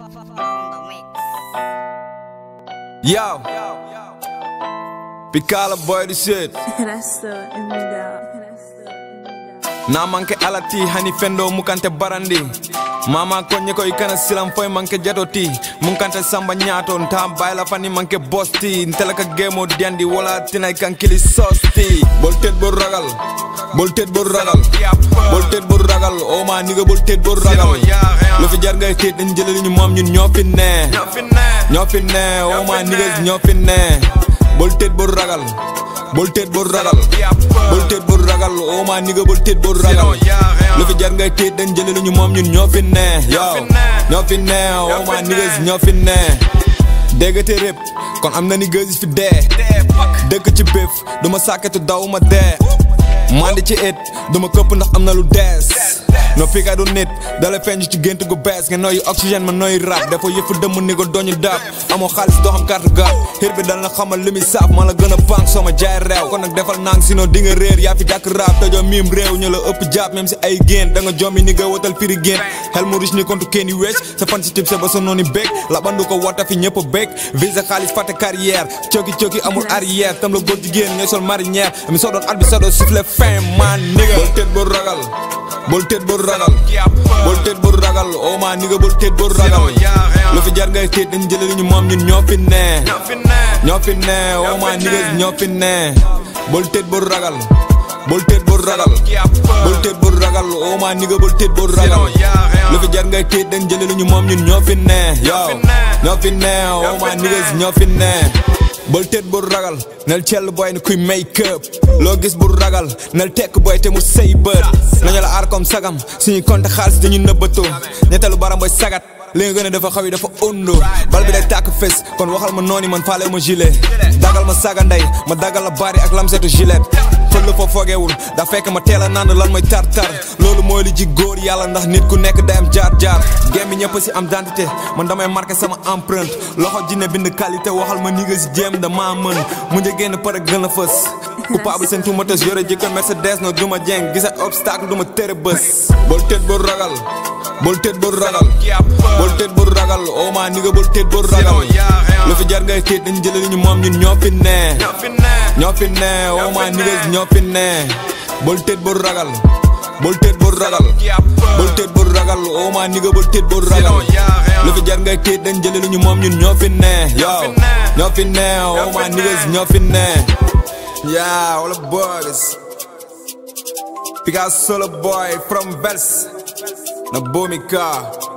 Yo, Picala boy the shit. That's the in me down. That's the in me down. Na manke alati hani fendo mukante barandi. Mama konye ko ikana silam foy manke jatoti. Munkante samba nyato nta bayla fani manke bosti. Ntelaka gemo diandi wala tina ikan kili sosti. Bolted bor ragal. Bolted bor ragal. Bolted bor ragal. Oh ma nigga bolted bor ragal. Lu fi jar ngay tit dañ jëlé ñu mom ñun ñoo fi ne. ñoo fi ne oh ma niggas ñoo fi ne bul tëdd bul ragal bul tëdd bul ragal bul tëdd bul ragal oh ma nigga bul tëdd bul ragal lu fi jar ngay tëdd dañ jëlee lu ñu moom ñun ñoo fi ne yow ñoo fi ne oh ma niggas ñoo fi ne déggate rép kon am na ni gësis fi dee dëkk ci béf du ma sàkkatu daw ma dee mandi ci it du ma këpp ndax am na lu dees no fika du nit dala feeñ ci gént gu bees nga nooyu oxygène ma nooyu rap dafa yëfu dëmm ni ko doñu daab amoo xaalis doo xam carte gaab xir bi dal na xamal li muy saaf ma la gën a pànk soo ma jaay réew kon nag defal nang sinon di nga réer yaa fi dàkk rap tojoo miim réew ñu la ëpp jaab même si ay génn da nga jommi ni nga wotal firi génn xel mu riche ni kontu kenn yu wees sa fan si tib sa ba sa nooni béeg la bandu ko wota fi ñëpp a béeg visa xaalis fàtte carrière cooki cooki amul arrière tam la góor jigéen ñooy sol marinière mi soo doon at bi soo doon siffle fin man nigga bol tëdd bul ragal bol tëdd bul ragal bol tëdd bul ragal oh ma nigga bol tëdd bul ragal lu fi jar ngay tëdd dañ jëlee lu ñu moom ñun ñoo fi ne ñoo fi ne oh ma niggas ñoo fi ne bol tëdd bul ragal bol tëdd bul ragal bol tëdd bul ragal oh ma nigga bol tëdd bul ragal lu fi jar ngay tëdd dañ jëlee lu ñu moom ñun ñoo fi ne yow ñoo fi ne oh ma niggas ñoo fi ne bol tëdd bul ragal nel cell boy ni kuy make up loo gis bul ragal nel tekk boy te mu sëy bët nañu la aar comme sagam suñuy compte xaalis dañu nëbbatoo ñettalu baram boy sagat li nga gën a dafa xaw yi dafa undo bal bi day tàkk fes kon waxal ma nooni man faale ma gilet dagal ma saga ndey ma dagal la bari ak lamsetu gilet fël la foo fogeewul daa fekk ma teel a naan lan mooy tar tar loolu mooy li ji góor yàlla ndax nit ku nekk day am jaar jaar game bi ñëpp si am identité man damay marqué sama empreinte loxo jinne bind qualité waxal ma ni nga si jéem dama mën mu njëg génn pare gën a fës coupable seen tumates yore jikko Mercedes no duma jeng gisa obstacle duma tere bës bol tëdd bul ragal bol tëdd bul ragal bol tëdd bul ragal oh ma nigga bol tëdd bul ragal lu fi jar ngay tëdd dañ jëlee lu ñu moom ñun ñoo fi ne ñoo fi ne oh ma niggas ñoo fi ne bol tëdd bul ragal bol tëdd bul ragal bol tëdd bul ragal oh ma nigga bol tëdd bul ragal lu fi jar ngay tëdd dañ jëlee lu ñu moom ñun ñoo fi ne yow ñoo fi ne oh ma niggas ñoo fi ne yeah all the boys Picasso solo boy from Vels na Bomika